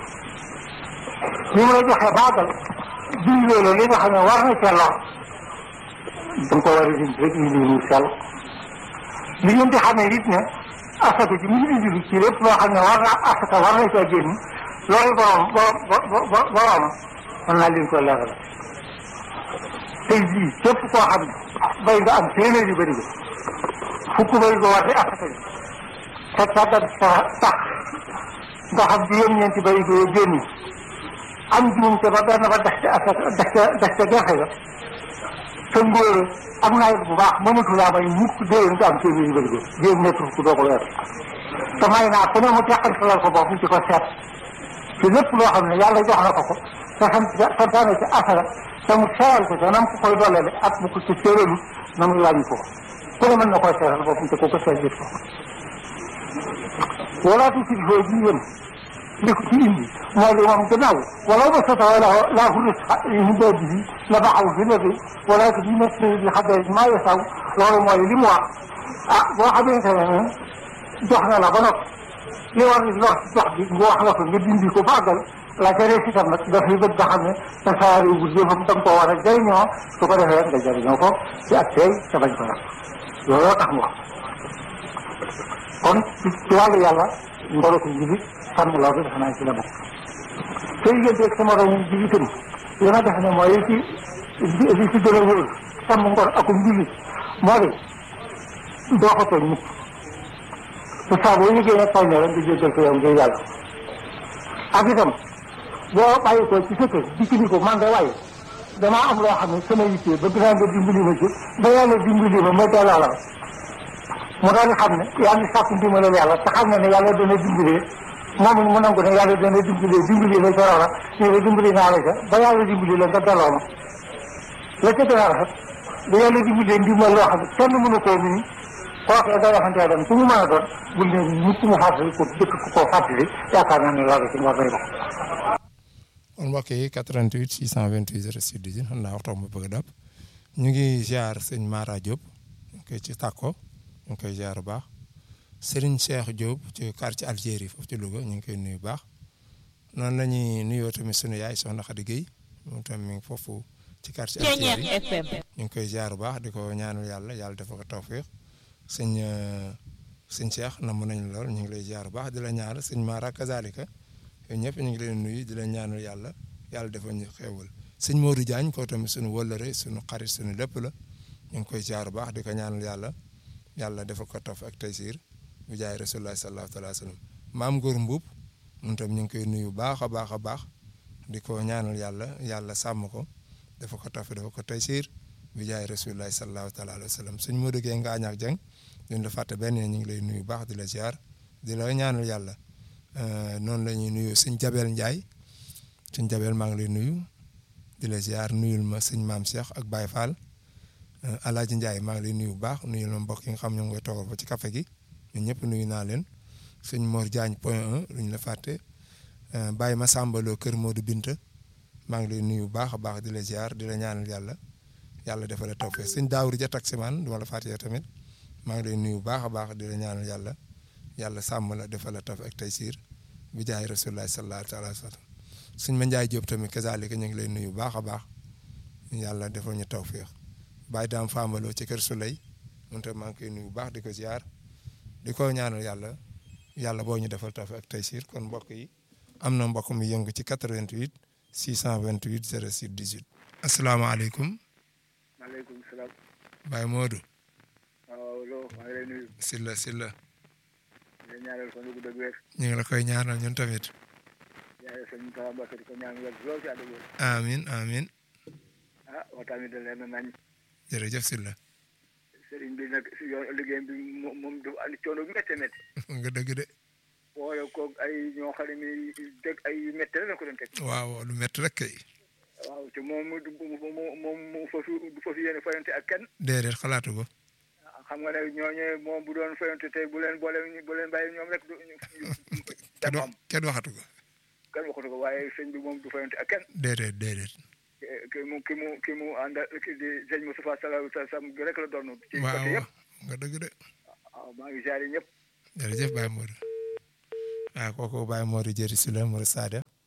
li mu la joxe baagal jiw loolu li nga xam ne war na ca lor da nga ko war a dindi rek indi mu sell li ngeen di xamee it ne asaka ji mu indi ci lépp loo xam ne war na asaka war na caa génn loolu borom borom borom mën naa leen ko leeral tey jii képp koo xam ne bay nga am téeméer yu bëri fukk bay nga war di asaka ji te sàggan sa tax nga xam juróom-ñeenti bay nga génn am juumte ba benn ba dex ca asaka dex ca dex ca gerte ga te ngóor am nawet bu baax mënatu laa may mukk déwén nga am téeméer yu bëri ga jéem nekk fukk doo ko weer te may naa ku ne mu teqantalal ko bopp ci ko seet ci lépp loo xam ne yàlla jox na ko ko te sant santaane ci asaka te mu seeral ko te nam ko koy dollale ak bu ko ci séeralu na muy wàññi ko ku ne mën na koy seeral boppam te ku ko seet gis ko walaatu si foo ji yëm li ko ci indi moo di moom gannaaw wala ba sota wala laa hurus hindoo bi la baxaw fi la bi wala ko bi nekk bi xaddee maa yesaw loolu mooy li mu wax ah boo xamante ne jox na la ba noppi li war ni wax jox bi nga wax la ko nga dindi ko bàggal la ca rees itam nag dafay bëgg nga xam ne sa saari bu jëfam da nga koo war a jëriñoo su ko defee nga jëriñoo ko ci ak tey te bañ ko nag looloo tax mu wax kon ci ci wàllu yàlla ngoro ko njibi sàmm loolu defe naa ci la bokk te yigéenteeg sama romu ji itam li ma def ne mooy li ci li ci gën a wóor sàmm ngor akum njibi moo di doo ko tooñ mukk te saa boo yëgee ne tooñ na rek nga jéggal ko yow ngir yàlla ak itam boo bàyyi ko ci sa kër dikki ni ko man de waaye damaa am loo xam ne sama yittee bëgg naa nga dimbali ma ci ba yàlla dimbali ma ma delloo la mu daal di xam ne yaa ngi sàkku ndimbalal yàlla te xam ne ne yàlla dana dimbalee moom it mu nangu ne yàlla dana dimbalee dimbali la ca loola ñu ne dimbali naa la ca ba yàlla dimbali la nga delloo ma la ca gën a rafet ba yàlla dimbalee ndimbal loo xam ne kenn mënu koo nii kooku day waxantee dem ku mu mën a doon bul ne nit ku mu fàttali ko dëkk ku ko fàttali yaakaar naa ne loolu ci war nay dox. kon mbokk yi 88 628 06 18 xam naa waxtaan ma bëgg a dab ñu ngi ziar sëñ Mara Diop ñu ngi koy ci tàkko ñu ngi koy ziar bu baax Serigne Cheikh Diop ci quartier Algérie foofu ci Louga ñu ngi koy nuyu bu baax noonu la ñuy nuyoo tamit sunu yaay soxna Khady Guèye moom tamit mi ngi foofu ci quartier Algérie ñu ngi koy ziar bu baax di ko ñaanal yàlla yàlla dafa ko tawféex sëñ sëñ Cheikh namm nañ lool ñu ngi lay ziar bu baax di la ñaanal sëñ Mara kazalika yooyu ñëpp ñu ngi leen nuyu di leen ñaanal yàlla yàlla dafa ñu xéewal sëñ Modou Diagne koo tamit suñu wëllëre suñu xarit suñu lépp la ñu ngi koy ziar bu baax di ko ñaanal yàlla yàlla dafa ko taf ak taysir bu jaay rasulullah sallallahu alayhi wa sallam maam Góor Mbuub moom tam ñu ngi koy nuyu baax a baax a baax di ko ñaanal yàlla yàlla sàmm ko dafa ko taf dafa ko taysir bu jaay rasulullah sallallahu alayhi wa sallam sëñ Modou Gueye nga ñaax jàng duñ la fàtte benn ñu ngi lay nuyu baax di la ziar di la ñaanal yàlla noonu la ñuy nuyu sëñ Jabel Ndiaye sëñ Jabel maa ngi lay nuyu di la ziar nuyul ma sëñ maam Cheikh ak Baye Fall Alaaji Ndiaye maa ngi lay nuyu bu baax nuyul ma mbokk yi nga xam ñoo ngi koy toogal ba ci café gi ñun ñëpp nuyu naa leen sëñ Mor Diagne point 1 luñ la fàtte Baye Massamba Lo kër Modou Binta maa ngi lay nuyu bu baax a baax di la ziar di la ñaanal yàlla yàlla defal la tawfeex sëñ Daawur ja taximaan du ma la fàtte yow tamit maa ngi lay nuyu bu baax a baax di la ñaanal yàlla yàlla sàmm la defal la taf ak taysir bi jaay rasulullah sallallahu alayhi wa sallam suñ ma njaay jóob tamit kazalika ñu ngi lay nuyu baax a baax yàlla defal ñu tawféex bàyyi daam faamaloo ci kër Suley moom tamit maa ngi koy nuyu baax di ko ziar di ko ñaanal yàlla yàlla boo ñu defal taf ak taysir kon mbokk yi am na mbokk mi yëngu ci 88 628 06 18. asalaamaaleykum. maaleykum salaam. Baye Modou. waaw loo maa ngi lay nuyu. Silla Silla. di ñaanal fan yu gudd ak wér. ñu ngi la koy ñaanal ñun tamit. ñaanal sëñ Moussa Mbacke di ko ñaanal wér lool ci àdduna bi. amiin amiin. ah waxtaan bi da leen a nañ. jërëjëf Silla. sëriñ bi nag si yoon liggéeyam bi moom moom dafa andi coono bu méttee métti. nga dëgg de. boole koog ay ñoo xam ne nii dëgg ay métti la ko doon teg. waaw lu métti rek kay. waaw te moom mu moom moom mu fasu du fasu yéene fayante ak kenn. déedéet xalaatu ko. xam nga ne ñooñu moom bu doon fayante tey bu leen boole bu leen bàyyi ñoom rek du ñu. kenn wax kenn waxatu ko. kenn waxatu ko waaye sëñ bi moom du fayante ak kenn. déedéet déedéet. ki mu ki mu ki mu ànd ki di sëñ Moustapha Sallallahu alayhi wa sallam rek la doon. ci côté waaw yëpp nga dëgg de. waaw maa ngi ziare ñëpp. jërëjëf Baye Modou. waaw kooku Baye Modou jëri si la Modou Sada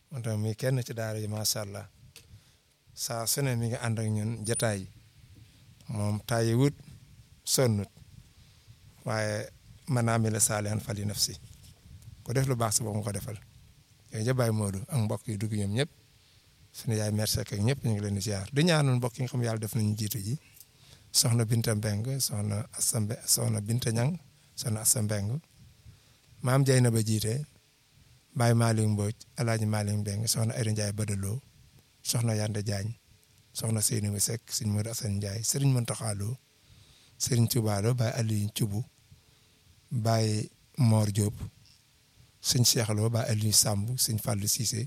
moom tamit muy kenn ci daara yi macha allah saa su ne mi ngi ànd ak ñun jataay moom taayi wut sonnut waaye man naa mi la saalihan fali nafsi ku def lu baax si boobu nga ko defal yooyu ja Baye Modou ak mbokk yi dugg ñoom ñëpp suñu yaay merci ak ñëpp ñu ngi leen di ziar di ñaanal mbokk yi nga xam yàlla def nañu jiitu ji soxna Binta Mbeng soxna Assane soxna Binta Ñang soxna Assane Mbeng maam Jay na ba jiite Baye Malick Mbodj El Hadj Malick Mbeng soxna Ayda Ndiaye Badaloo soxna Yande Diagne soxna Seydou Seck sëñ Modou Assane Ndiaye sëriñ Mountakha Lo sëriñ Touba Lo Baye Aliou Thioubou Baye Mor Diop sëñ Cheikh Lo Baye Aliou Samb sëñ Fallou Cissé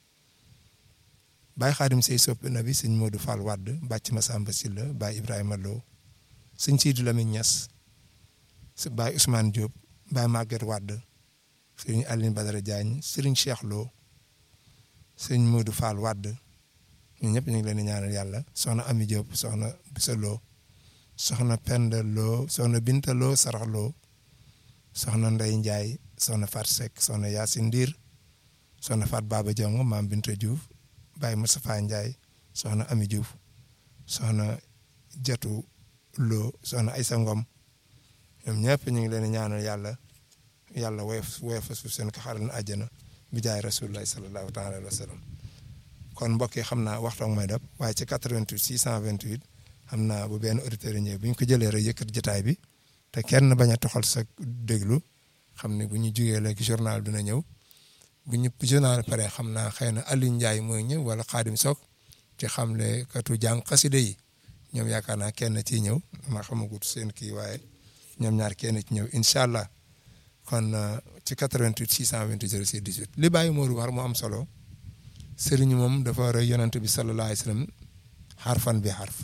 Baye Khadim Sey soppi na bi sëñ Modou Fall Wadd Bàcc Massamba Sylla Baye Ibrahima Lo sëñ Sidou Lamine Niass Baye Ousmane Diop Baye Maguette Wadd sëriñ Aline Badara Diagne sëriñ Cheikh Lo sëñ Modou Fall Wadd ñun ñëpp ñu ngi leen di ñaanal yàlla soxna Ami Diop soxna Bisa Lo soxna Penda Lo soxna Binta Lo Sarax Lo soxna Ndey Ndiaye soxna Fat Seck soxna Yacine Ndiir soxna Fat Baba Diong maam Binta Diouf Baye Moustapha Ndiaye soxna Ami Diouf soxna Jatu Lo soxna Aysa Ngom ñoom ñëpp ñu ngi leen di ñaanal yàlla yàlla woyof woyof suuf seen ko xaral na àjjana bi jaay rasulullah sallallahu taala alayhi wa sallam kon mbokk yi xam naa waxtu ak may dab waaye ci 88 628 xam naa bu benn auditeur yi ñëw bu ñu ko jëlee rek yëkkat jotaay bi te kenn bañ a toxal sa déglu xam ne bu ñu jugee léegi journal dina ñëw bu ñu journal pare xam naa xëy na Aliou Ndiaye mooy ñëw wala Xaadim Sok ci xamle katu jàng xaside yi ñoom yaakaar naa kenn ciy ñëw ma xamagut seen kii waaye ñoom ñaar kenn ci ñëw incha allah kon ci 88 628 06 18 li bàyyi Modou war mu am solo sëriñ moom dafa war a yonent bi sallallahu alayhi wa sallam xarfan bi xarf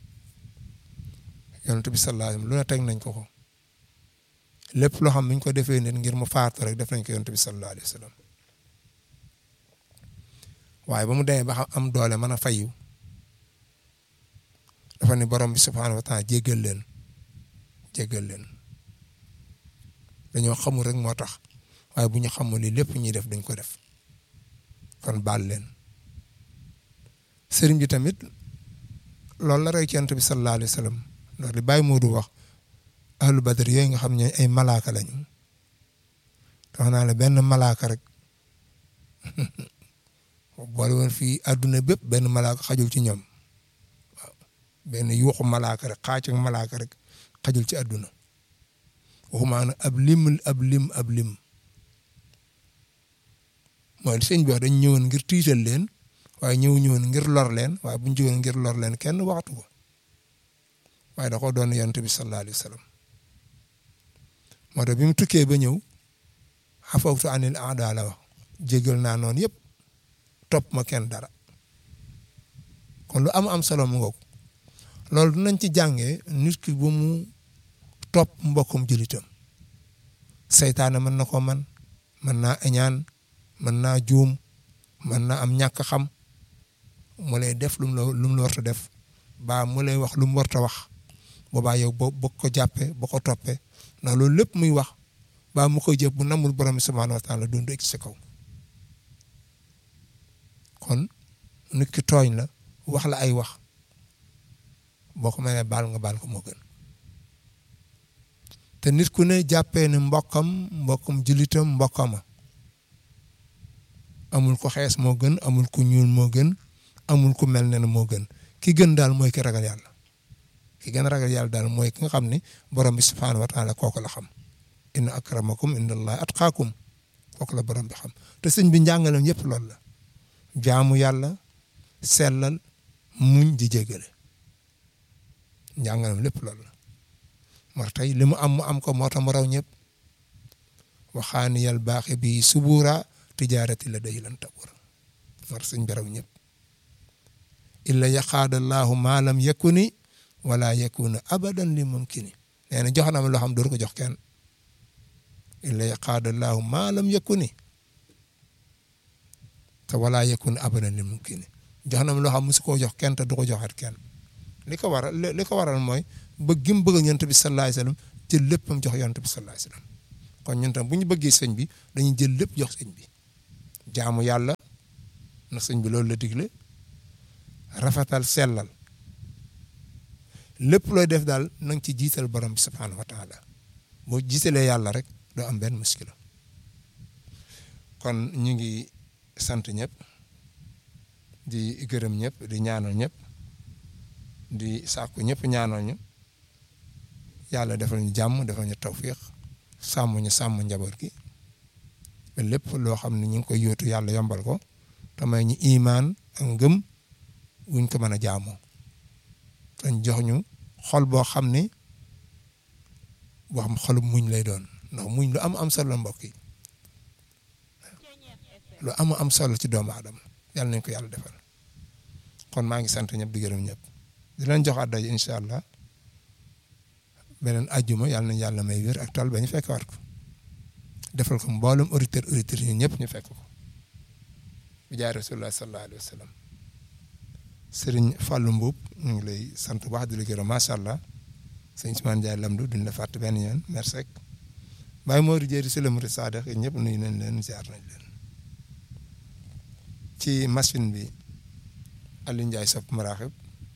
yonent bi sallallahu alayhi wa sallam lu ne teg nañ ko ko lépp loo xam ne ñu ko defee nit ngir mu faatu rek def nañ ko yonent bi sallallahu alayhi wa sallam waaye ba mu demee ba xam am doole mën a fayu dafa ni borom bi subhaanahu wa taala jéggal leen jéggal leen dañoo xamul rek moo tax waaye bu ñu xamul li lépp ñuy def duñ ko def kon baal leen sëriñ bi tamit loolu la rey ci yonent bi sallallahu alayhi wa sallam ndax li Baye Modou wax ahlu badr yooyu nga xam ne ay malaaka lañu wax naa la benn malaaka rek boole woon fii àdduna bépp benn malaaka xajul ci ñoom waaw benn yuuxu malaaka rek xaac ak malaaka rek xajul ci àdduna waxumaa nag ab lim ab lim ab lim mooy sëñ bi wax dañ ñëwoon ngir tiital leen waaye ñëw ñëwoon ngir lor leen waaye bu ñu jógoon ngir lor leen kenn waxtu ko waaye da ko doon yonent bi sallallahu alayhi wa sallam moo tax bi mu tukkee ba ñëw xafawtu anil aada la wax jégal naa noonu yëpp topp ma kenn dara kon lu am am solo mu ngoog loolu dinañ ci jàngee nit ki bu mu topp mbokkum jëlitam seytaane mën na ko man mën naa añaan mën naa juum mën naa am ñàkk xam mu lay def lu mu la lu mu la war a def baa mu lay wax lu mu war a wax boobaa yow boo boo ko jàppee boo ko toppee ndax loolu lépp muy wax baa mu koy jëf bu namul borom subhaanahu wa taala dund ci sa kaw kon nit ki tooñ la wax la ay wax boo ko mënee baal nga baal ko moo gën te nit ku ne jàppee ne mbokkam mbokkam jullitam mbokkama amul ko xees moo gën amul ku ñuul moo gën amul ku mel ne moo gën ki gën daal mooy ki ragal yàlla ki gën a ragal yàlla daal mooy ki nga xam ne borom bi subhaanahu wa taala kooku la xam inna akramakum inda allahi atqaakum kooku la borom bi xam te sëñ bi njàngaleem yëpp loolu la jaamu yàlla sellal muñ di jégale njàngaleem lépp loolu la moo tey li mu am mu am ko moo tax mu raw ñëpp waxaani yal baaxe bi subuura tijaarati la day lan tabura moo tax sëñ bi raw ñëpp illa yaqaadallahu maa lam yakuni wala yakuna abadan li mumkini nee na jox na ma loo xam dootu ko jox kenn illa yaqaadallahu maa lam yakuni te wala yakuna abadan li mumkini jox na ma loo xam musu koo jox kenn te du ko joxat kenn li ko waral li ko waral mooy bëgg gi mu bëgg yonent bi sallallahu alayhi wasallam jël léppam jox yonent bi sallallahu alayhi wasallam kon ñun tam bu ñu bëggee sëñ bi dañuy jël lépp jox sëñ bi jaamu yàlla na sëñ bi loolu la digle rafetal sellal lépp looy def daal na nga ci jiital borom bi subhaanahu wa taala boo jiitalee yàlla rek doo am benn muskila kon ñu ngi sant ñëpp di gërëm ñëpp di ñaanal ñëpp di sàkku ñëpp ñaanal ñu yàlla defal ñu jàmm defal ñu tawfiq sàmm ñu sàmm njaboot gi ba lépp loo xam ne ñu ngi koy yóotu yàlla yombal ko te may ñu imaan ak ngëm wuñ ko mën a jaamoo dañ jox ñu xol boo xam ne boo xam xolu muñ lay doon ndax muñ lu am am solo mbokk yi lu am am solo ci doomu aadama yàlla nañ ko yàlla defal kon maa ngi sant ñëpp di gërëm ñëpp di leen jox àddaji incha allah beneen ajjuma yàlla nañ yàlla may wér ak tal ba ñu fekk war ko defal ko mboolem auditeur auditeur ñu ñëpp ñu fekk ko bi jaay rasulullah sallallahu alayhi wa sallam sëriñ Fallou Mbuub ñu ngi lay sant bu baax di la gërëm macha allah sëñ Ousmane Ndiaye Lamdu duñ la fàtte benn yoon merci rek Baye Mori Jéeri si la Murid Saadix ñëpp nuyu nañ leen ziar nañ leen ci machine bi Aliou Ndiaye sopp maraaxib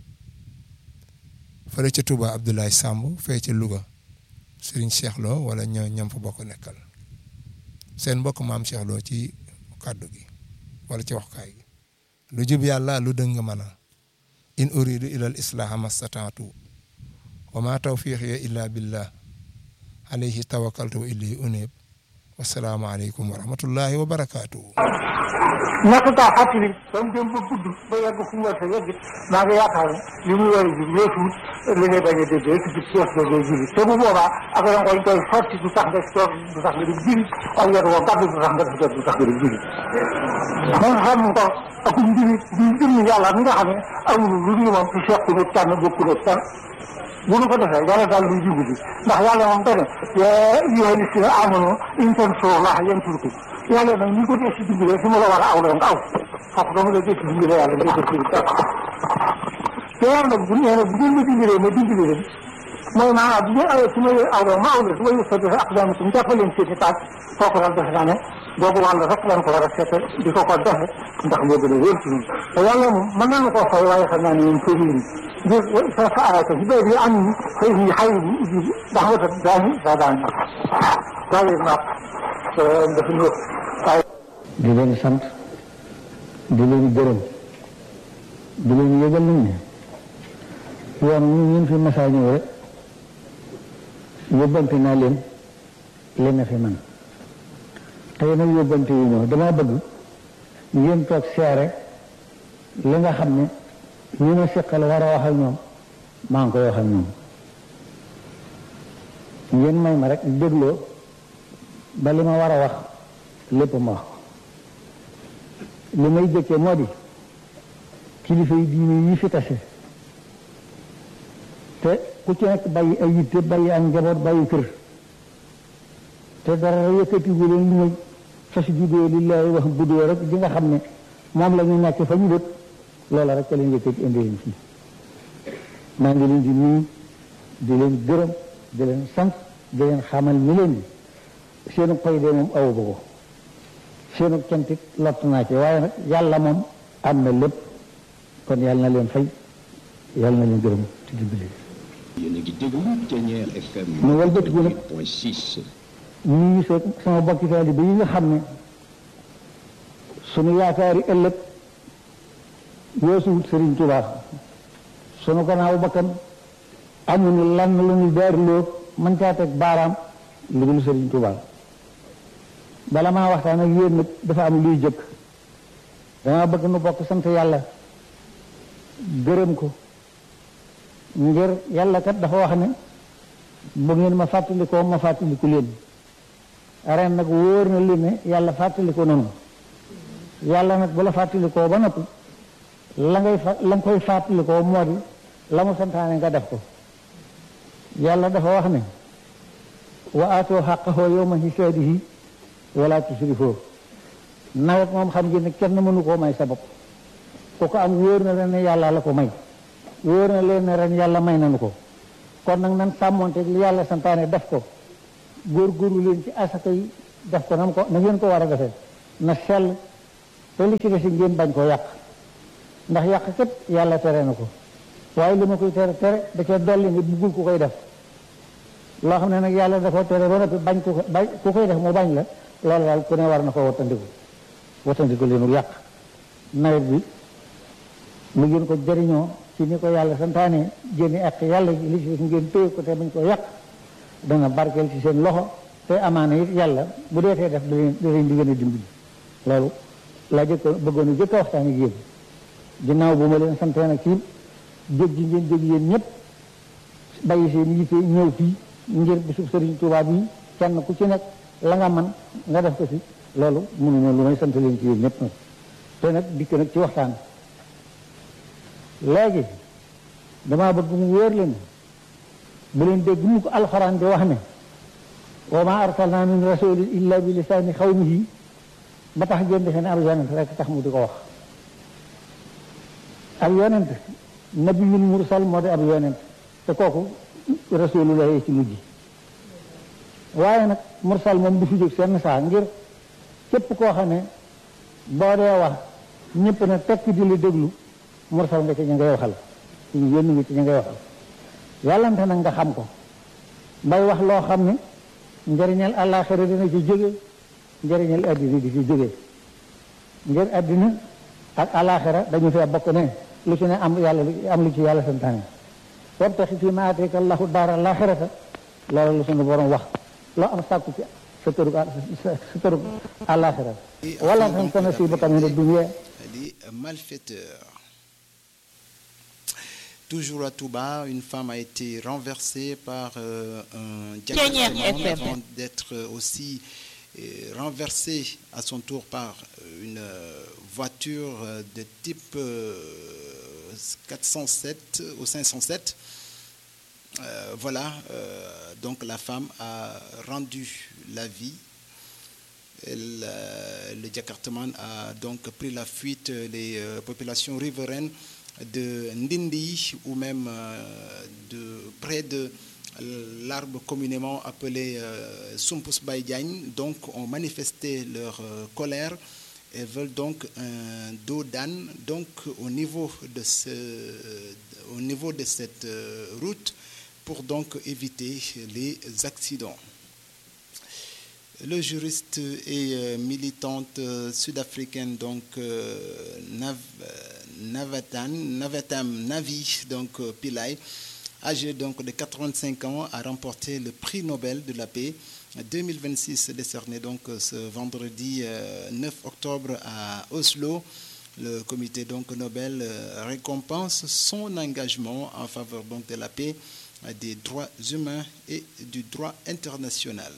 fële ca Touba Abdoulaye Samb fee ca Louga Serigne Cheikh Lo wala ñoo ñam fa bokk nekkal seen mbokk maam Cheikh Lo ci kàddu gi wala ci waxkaay gi lu jub yàlla lu dëng mën a in uridu ila al islaha mastataatu wa ma tawfiqiya illa billah alayhi tawakkaltu wa ilayhi unib wasalaamu aleykum wa rahmatullahi wa barakatuhu ñàkk kaa fàttali ba mu dem ba gudd ba yegg fu mu war a yegg maa ngi yaakaar ne li muy war a ji weesuut li ngay bañ a déggee ci biir kees ga ngay jiri te bu boobaa ak da nga koy sotti du tax nga toog du tax nga dem jiri ak yor woo gàddu du tax nga def jot du tax nga dem jiri man xam ko ak njiri di jëmmi yàlla mi nga xam ne amul lu dul moom ci seq ne tànn bokku ne tànn bu nu ko defee yàlla daal luy dimbali ndax yàlla moom dane yaa ayyuhaa llaziina aamanuu in tansurullaaha yansurkum yàlla nag ni ko dee si dimbalee su ma la war a aw la nga aw foofu dama la dee si dimbalee yàlla nga def si dara te yàlla nag bu nee na bu ngeen ma dimbalee ma dimbali leen mooy maanaam bu ngeen awee su ma leen aw la ma aw la su ma yëg sa defe ak daan suñu jàppaleen seen i taaj kooku daal defe naa ne boobu wàll rek lañ ko war a seete di ko ko defe ndax moo gën a wér ci ñun te yàlla moom mën naa na koo fay waaye xam naa ne yéen seen yéen ngir sa sa arata si béy bi am ni xëy ni xay bi uji ndax wata daani sa daani waaye naat dafa ñëw waaye di leen sant di leen gërëm di leen yëgal nañ ne yoon ñu ñun fi masaa ñëw rek yóbbante naa leen leen na fi man tey nag yóbbante yu ñëw dama bëgg ngeen toog seere li nga xam ne ñu ma seqal war a wax ak ñoom maa ngi koy wax ak ñoom ngeen may ma rek dégloo ba li ma war a wax lépp ma wax ko li may jëkkee moo di kilifa yi diine yi fi tase te ku ci nekk bàyyi ay yitte bàyyi ak njaboot bàyyi kër te dara yëkkati gu leen lu muy fas judoo lillahi wax buddoo rek di nga xam ne moom la ñu nekk fa ñu dët loola rek ca leen yëkkati indi leen fii maa ngi leen di nuyu di leen gërëm di leen sant di leen xamal ni leen di seenu koy de moom awu ko seenu cantit lott naa ci waaye nag yàlla moom am na lépp kon yàlla na leen fay yàlla na leen gërëm ci dimbali yéen a ngi déglu Thiéniere FM mu walbatiku nag 8.6 nuyu sa sama bokki taalibe yi nga xam ne sunu yaakaari ëllëg yoosuwut Sëriñ Tuubaa sunu gannaaw bakkan amuñu lan la ñu daariloo mën caa teg baaraam lu dul Sëriñ Tuubaa bala maa waxtaan ak yéen nag dafa am luy jëkk dama bëgg nu bokk sant yàlla gërëm ko ngir yàlla kat dafa wax ne bu ngeen ma fàttalikoo ma fàttaliku leen ren nag wóor na leen ne yàlla fàttaliko noonu yàlla nag bu la fàttalikoo ba noppi la ngay fa la nga koy fàttalikoo moo di la mu santaane nga def ko yàlla dafa wax ne wa aatoo xaqahoo yawma hisaadihi wala tusrifoo nawet moom xam ngeen ne kenn mënu koo may sa bopp ku ko am wóor na leen ne yàlla la ko may wóor na leen ne ren yàlla may nanu ko kon nag nan sàmmonte li yàlla santaane def ko góorgóorlu leen ci asaka yi def ko nam ko na ngeen ko war a defee na sell te li ci des ngeen bañ koo yàq ndax yàq kat yàlla tere na ko waaye li ma koy tere tere da cee dolli nga buggul ku koy def loo xam ne nag yàlla da ko tere ba noppi bañ ku ko bañ ku koy def mu bañ la loolu daal ku ne war na ko wattandiku wattandiku leenu yàq nawet bi mu ngeen ko jëriñoo ci ni ko yàlla santaane génne ak yàlla li ci des ngeen téye ko te bañ ko yàq dana barkeel ci seen loxo te amaana it yàlla bu dee tee def da leen da leen di gën a dimbali loolu laa jëkk bëggoon a jëkk a waxtaan ak yéen ginnaaw bu ma leen santee nag ci jóg ji ngeen jóg yéen ñëpp bàyyi seen yitte ñëw fii ngir bisub Sëriñ Tuubaa bi kenn ku ci nekk la nga man nga def ko ci loolu mënuma lu may sant leen ci yéen ñëpp nag te nag dikk nag ci waxtaan léegi damaa bëgg mu wóor leen bu leen dégg mu ko alxuraan di wax ne wa ma arsalna min rasulin illa bi lisaani xawmihi ba tax ngeen defe ne ab yonent rek tax mu di ko wax ab yonent nabiyul mursal moo di ab yonent te kooku rasulullah ci mujj waaye nag mursal moom du fi jóg seen saa ngir képp koo xam ne boo dee wax ñëpp ne tekk di la déglu mursal nga ci ña ngay waxal ci ñu yónni nga ci ña ngay waxal yàllante nag nga xam ko bay wax loo xam ne njëriñal àllaaxira dina ci jóge njëriñal àddina di ci jóge ngir àddina ak àllaaxira dañu fee bokk ne lu ci ne am yàlla am lu ci yàlla santaane wabtaxi fii maa aataaka allahu daara àllaaxirata loolu la suñu borom wax loo am sàkku ci sa tërug sa tërug àllaaxira wala tan sa nasiibaka mina dunya les malfaiteurs. Toujours à Touba, une femme a été renversée par euh, un diacre avant d'être aussi euh, renversée à son tour par une euh, voiture de type 407 ou 507. voilà, donc la femme a rendu la vie elle, euh, le Jakartaman a donc pris la fuite. Les euh, populations riveraines de Ndindi ou même euh, de, près de l'arbre communément appelé euh, Sumpus Baïdiagne, donc ont manifesté leur colère et veulent donc un dos d'âne. Donc au niveau de, ce, au niveau de cette route pour donc éviter les accidents. Le juriste et euh, militante euh, sud-africaine donc euh, Nav, Navatan, Navatam Navi donc Pillay, âgé donc de 85 ans, a remporté le prix Nobel de la paix 2026 décerné donc ce vendredi 9 octobre à Oslo. Le comité donc Nobel récompense son engagement en faveur donc de la paix, des droits humains et du droit international.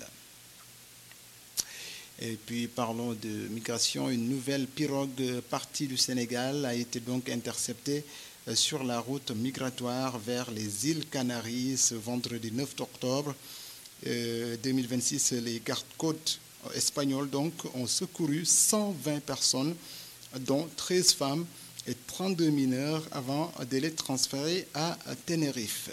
Et puis parlons de migration. Une nouvelle pirogue partie du Sénégal a été donc interceptée sur la route migratoire vers les îles Canaries ce vendredi 9 octobre euh, 2026. Les gardes-côtes espagnols donc ont secouru 120 personnes, dont 13 femmes et 32 mineurs, avant de les transférer à Tenerife.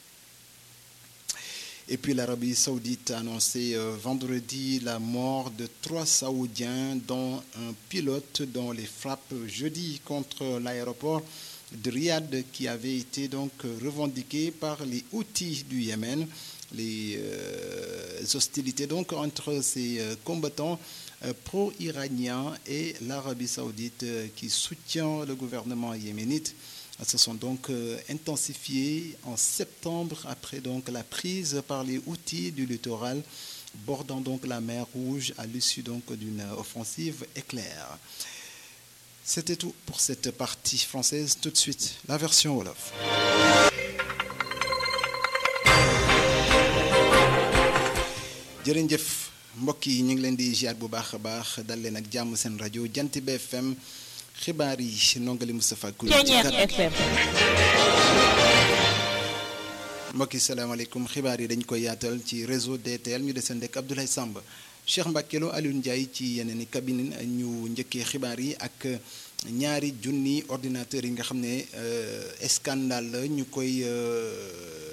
Et puis l'Arabie saoudite a annoncé euh, vendredi la mort de trois Saoudiens, dont un pilote dont les frappes jeudi contre l'aéroport de Riyad qui avait été donc revendiqué par les outils du Yémen. Les euh, hostilités donc entre ces euh, combattants pro-iraniens et l'Arabie saoudite qui soutient le gouvernement yéménite se sont donc euh, intensifiées en septembre après donc la prise par les outils du littoral bordant donc la mer Rouge à l'issue donc d'une offensive éclair. C'était tout pour cette partie française. Tout de suite, la version Wolof. jërëjëf mbokk yi ñu ngi leen di ziar bu baax a baax dal leen ak jàmm seen rajo Jant bi FM xibaar yi nongali Moustapha Kouli ci FM mbokk yi salaamaaleykum xibaar yi dañ koy yaatal ci réseau DTL ñu deseen dëkk Abdoulaye Samb Cheikh Mbakelo Alioune Ndiaye ci yeneen i cabine ñu njëkkee xibaar yi ak ñaari junni ordinateur yi nga xam ne scandale la ñu koy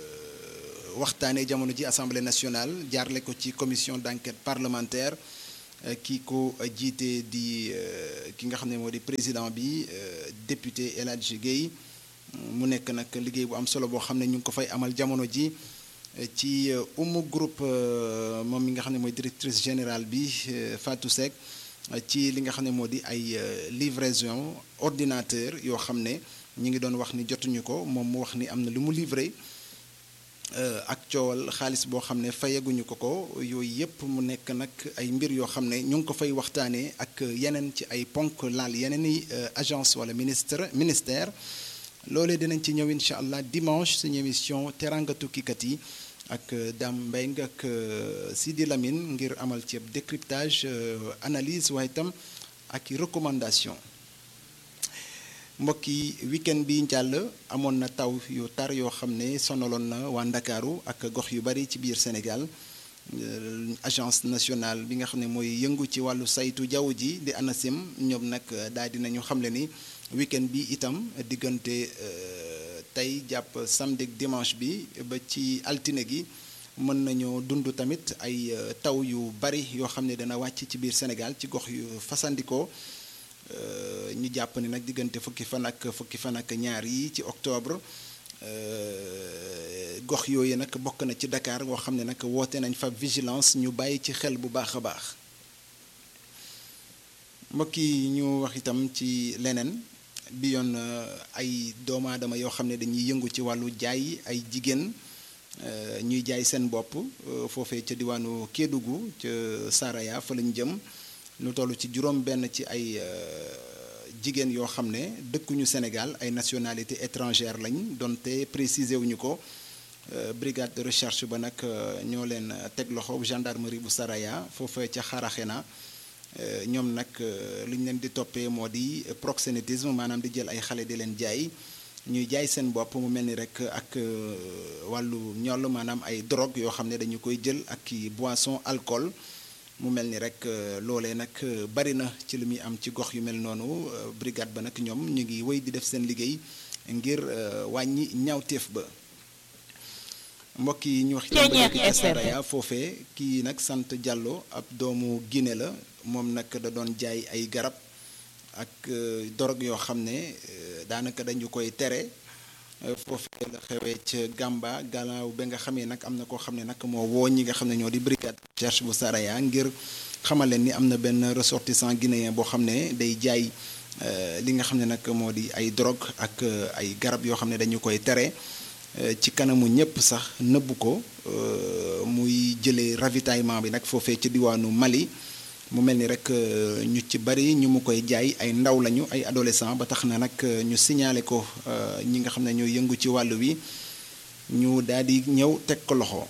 waxtaanee jamono ji assemblée nationale jaarle ko ci commission d'enquête parlementaire ki ko jiite di ki nga xam ne moo di président bi député El Hadji Guèye mu nekk nag liggéey bu am solo boo xam ne ñu ngi ko fay amal jamono ji ci umu groupe moom mi nga xam ne mooy directrice générale bi Fatou Seck ci li nga xam ne moo di ay livraison ordinateur yoo xam ne ñi ngi doon wax ni jotuñu ko moom mu wax ni am na lu mu livré ak coowal xaalis boo xam ne fayaguñu ko ko yooyu yépp mu nekk nag ay mbir yoo xam ne ñu ngi ko fay waxtaanee ak yeneen ci ay ponk laal yeneen i agence wala ministre ministère loolee dinañ ci ñëw incha allah dimanche suñu émission teranga tukkikat yi ak Dame Mbengue ak Sidi Lamine ngir amal ci décryptage analyse waaye itam ak recommandation mbokk yi weekend bi njàll amoon na taw yu tar yoo xam ne sonaloon na waa Ndakaaru ak gox yu bari ci biir Sénégal agence nationale bi nga xam ne mooy yëngu ci wàllu saytu jaww ji di ANACIM ñoom nag daal dinañu xamle ni weekend bi itam diggante tey jàpp samedi ak dimanche bi ba ci altine gi mën nañoo dund tamit ay taw yu bari yoo xam ne dana wàcc ci biir Sénégal ci gox yu fasandikoo ñu jàpp ni nag diggante fukki fan ak fukki fan ak ñaar yi ci octobre gox yooyu nag bokk na ci Dakar boo xam ne nag woote nañ fa vigilance ñu bàyyi ci xel bu baax a baax mbokk yi ñu wax itam ci leneen bi yoon ay doomu aadama yoo xam ne dañuy yëngu ci wàllu jaay ay jigéen ñuy jaay seen bopp foofee ca diwaanu Kédougou ca Saraya fa lañ jëm lu toll ci juróom benn ci ay jigéen yoo xam ne dëkkuñu Sénégal ay nationalité étrangère lañ donte préciser wuñu ko brigade de recherche ba nag ñoo leen teg loxo gendarmerie bu Saraya foofee ca Xaraxena ñoom nag li ñu leen di toppee moo di proxénétisme maanaam di jël ay xale di leen jaay ñuy jaay seen bopp mu mel ni rek ak wàllu ñoll maanaam ay drogue yoo xam ne dañu koy jël ak i boisson alcool mu mel ni rek loolee nag bari na ci li muy am ci gox yu mel noonu brigade ba nag ñoom ñu ngi wéy di def seen liggéey ngir wàññi ñaawteef ba mbokk yi ñu wax ci Saraya foofee kii nag sant Diallo ab doomu Guinée la moom nag da doon jaay ay garab ak dorog yoo xam ne daanaka dañu koy tere foofee la xewee ca Gamba gannaaw ba nga xamee nag am na koo xam ne nag moo woo ñi nga xam ne ñoo di brigade recherche bu Saraya ngir xamal leen ni am na benn ressortissant guinéen boo xam ne day jaay li nga xam ne nag moo di ay drogue ak ay garab yoo xam ne dañu koy tere ci kanamu ñëpp sax nëbbu ko muy jëlee ravitaillement bi nag foofee ci diwaanu Mali mu mel ni rek ñu ci bari ñu mu koy jaay ay ndaw lañu ay adolescent ba tax na nag ñu signalé ko ñi nga xam ne ñooy yëngu ci wàllu wi ñu daal di ñëw teg ko loxo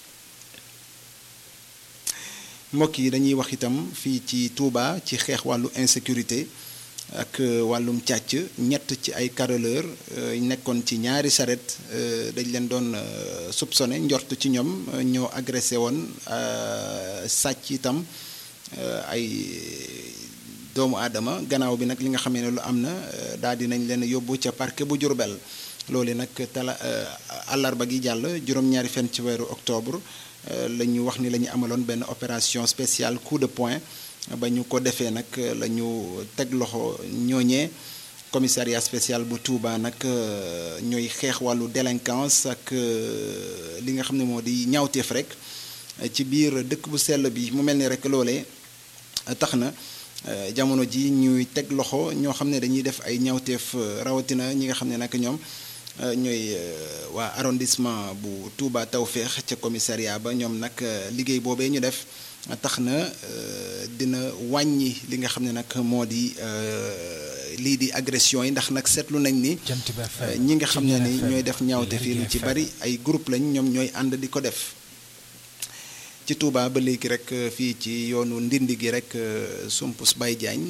mbokk yi dañuy wax itam fii ci Touba ci xeex wàllu insécurité ak wàllum càcc ñett ci ay caroleur nekkoon ci ñaari saret dañ leen doon soupçonné njort ci ñoom ñoo agressé woon sàcc itam ay doomu aadama gannaaw bi nag li nga xamee ne lu am na daal di nañ leen yóbbu ca parquet bu Jurbel loolu nag tala àllarba gi jàll juróom-ñaari fan ci weeru octobre la ñu wax ni la ñu amaloon benn opération spéciale coup de poing ba ñu ko defee nag la ñu teg loxo ñooñee commissariat spécial bu Touba nag ñooy xeex wàllu délinquance ak li nga xam ne moo di ñaawteef rek ci biir dëkk bu sell bi mu mel ni rek loolee tax na jamono ji ñuy teg loxo ñoo xam ne dañuy def ay ñaawteef rawatina ñi nga xam ne nag ñoom ñooy waa arrondissement bu Touba Tawféex ca commissariat ba ñoom nag liggéey boobee ñu def tax na dina wàññi li nga xam ne nag moo di lii di agression yi ndax nag seetlu nañ ni ñi nga xam ne ni ñooy def ñaawteef yi lu ci bari ay groupe lañ ñoom ñooy ànd di ko def ci Touba ba léegi rek fii ci yoonu ndindi gi rek Sumpus Baye Diagne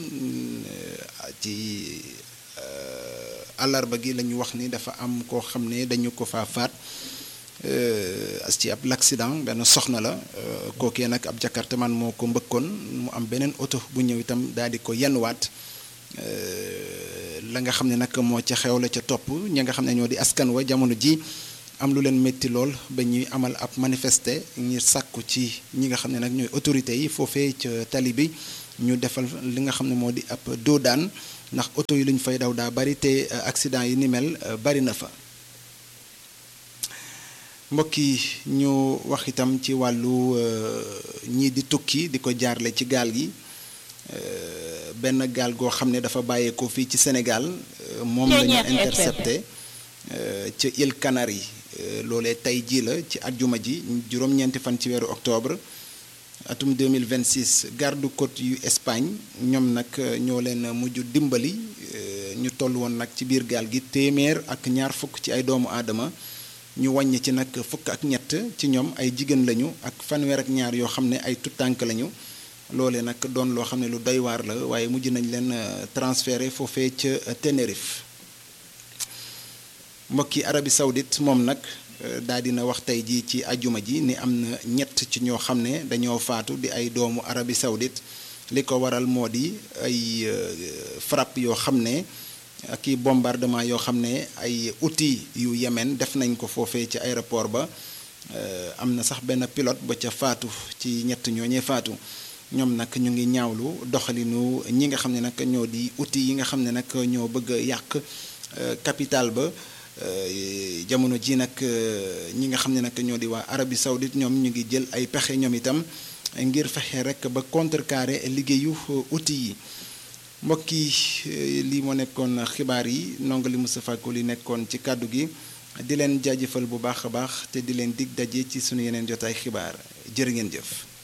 ci àllarba gi la ñu wax ni dafa am koo xam ne dañu ko fa faat ci ab l'accident benn soxna la kookee nag ab jakartaman moo ko mbëkkoon mu am beneen oto bu ñëw itam daal di ko yenwaat la nga xam ne nag moo ca xew la ca topp ñi nga xam ne ñoo di askan wa jamono ji am lu leen métti lool ba ñuy amal ab manifester ngir sàkku ci ñi nga xam ne nag ñooy autorités yi foofee ca tali bi ñu defal li nga xam ne moo di ab doodaan ndax oto yi lu ñu fay daw daa bari te accident yi ni mel bari na fa mbokk yi ñu wax itam ci wàllu ñii di tukki di ko jaarle ci gaal gi benn gaal goo xam ne dafa bàyyeekoo fii ci Sénégal moom la ñu intercepté ca île Canaries loolee tey jii la ci àjjuma ji juróom-ñeenti fan ci weeru octobre atum 2026 garde côte yu Espagne ñoom nag ñoo leen mujj dimbali ñu toll woon nag ci biir gaal gi téeméer ak ñaar fukk ci ay doomu aadama ñu wàññi ci nag fukk ak ñett ci ñoom ay jigéen lañu ak fanweer ak ñaar yoo xam ne ay tuttànk lañu loole nag doon loo xam ne lu doy waar la waaye mujj nañ leen transféré foofee ca Tenerife mbokki Arabie Saoudite moom nag daal dina wax tey jii ci ajuma ji ni am na ñett ci ñoo xam ne dañoo faatu di ay doomu Arabie Saoudite li ko waral moo di ay frappe yoo xam ne ak i bombardement yoo xam ne ay outils yu Yémen def nañ ko foofee ci aéroport ba am na sax benn pilote ba ca faatu ci ñett ñooñee faatu ñoom nag ñu ngi ñaawlu doxalinu ñi nga xam ne nag ñoo di outils yi nga xam ne nag ñoo bëgg a yàq capital ba jamono ji nag ñi nga xam ne nag ñoo di waa Arabie Saoudite ñoom ñu ngi jël ay pexe ñoom itam ngir fexe rek ba contrecarrer liggéeyu outils yi mbokk yi lii moo nekkoon xibaar yi ndongo Moustapha Koli nekkoon ci kàddu gi di leen jaajëfal bu baax a baax te di leen dig daje ci sunu yeneen jotaay xibaar jërë ngeen jëf.